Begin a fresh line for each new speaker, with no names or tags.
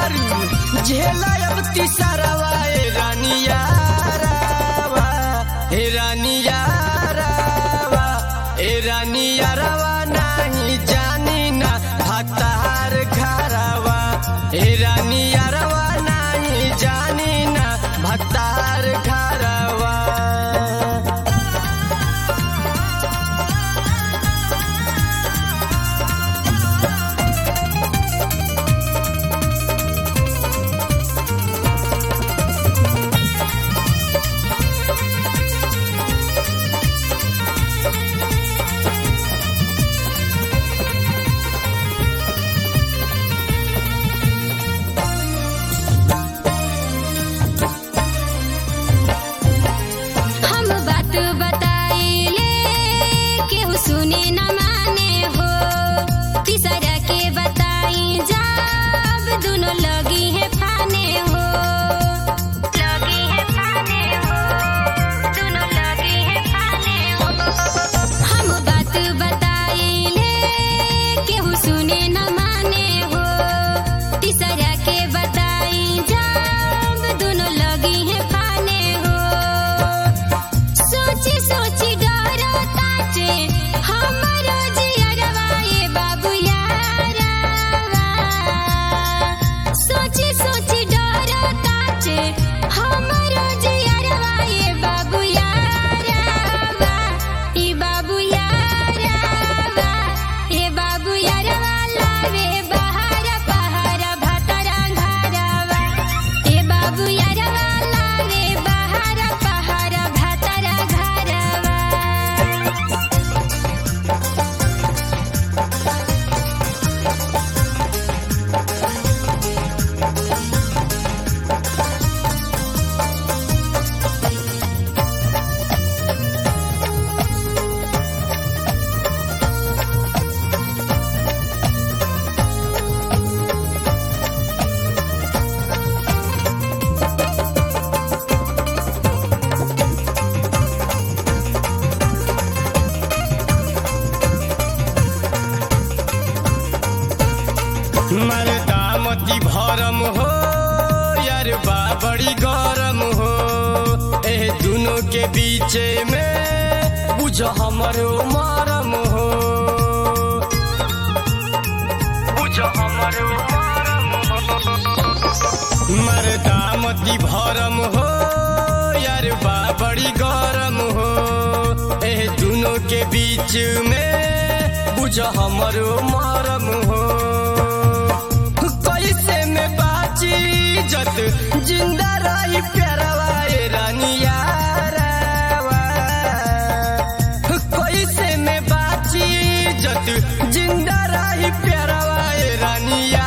बारू झेला अब तिसरवा ए रानिया रावा हे रानिया रावा ए रानिया रवा नाही जानी ना भतार घरवा हे रानिया रवा नाही जानी ना भतार घरवा
हम बात बताइले केहू सुने न माने हो तीसरा के बताई जब दोनों लगी है फाने हो लगी है फाने हो दोनों लगी है फाने हो हम बात बताइले केहू सुने न माने हो तीसरा के बताई जब दोनों लगी है फाने हो सोची सोची डरो ताचे हमरो जियरवा ये बाबू यारवा सोची सोची डरो ताचे हमरो जियरवा ये बाबू यारवा ई बाबू यारवा ये बाबू यारवा लावे बहार पहार भतरा घरवा ए बाबू यारवा लावे बहार पहार भतरा घरवा
मरदामती भरम हो यार बा बड़ी गरम हो एह दोनों के बीच में बुझ हमरो मरम हो बुझ हमरो मरम हो मरदामती भरम हो यार बा बड़ी गरम हो एह दोनों के बीच में बुझ हमरो मरम हो कैसे में बाची जत जिंदा रही प्यारवा ए रानिया रावा। कैसे में बाची जत जिंदा रही प्यारवा ए रानिया